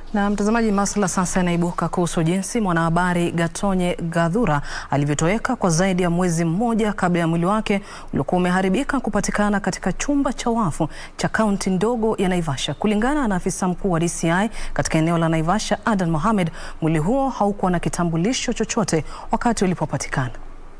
Na mtazamaji, masuala sasa yanaibuka kuhusu jinsi mwanahabari Gatonye Gathura alivyotoweka kwa zaidi ya mwezi mmoja kabla ya mwili wake uliokuwa umeharibika kupatikana katika chumba cha wafu cha kaunti ndogo ya Naivasha. Kulingana na afisa mkuu wa DCI katika eneo la Naivasha, Adan Mohamed, mwili huo haukuwa na kitambulisho chochote wakati ulipopatikana.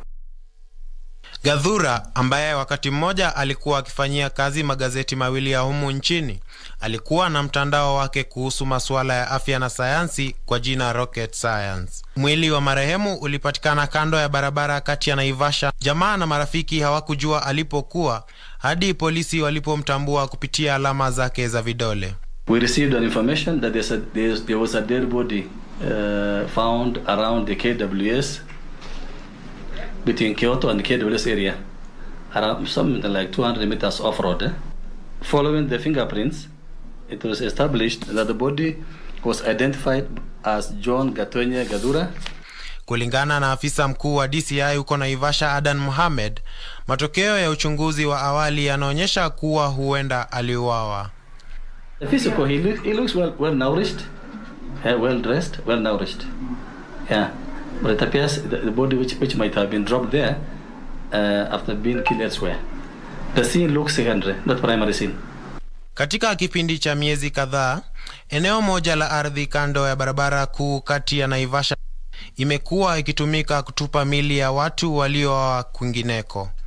Gathura ambaye wakati mmoja alikuwa akifanyia kazi magazeti mawili ya humu nchini alikuwa na mtandao wake kuhusu masuala ya afya na sayansi kwa jina Rocket Science. Mwili wa marehemu ulipatikana kando ya barabara kati ya Naivasha. Jamaa na marafiki hawakujua alipokuwa hadi polisi walipomtambua kupitia alama zake za vidole. We received an information that there's a, there's, there was a dead body uh, found around the KWS between Kyoto and the KWS area, around something like 200 meters off-road. Eh? Following the fingerprints, it was established that the body was identified as John Gatonye Gathura. Kulingana na afisa mkuu wa DCI huko Naivasha, Adan Mohamed, matokeo ya uchunguzi wa awali yanaonyesha kuwa huenda aliuawa. The physical, he, look, he looks well, well nourished, uh, well dressed, well nourished. Yeah. But it appears the, the body which, which might have been dropped there uh, after being killed elsewhere. The scene looks secondary, not primary scene. Katika kipindi cha miezi kadhaa, eneo moja la ardhi kando ya barabara kuu kati ya Naivasha imekuwa ikitumika kutupa mili ya watu walioa kwingineko.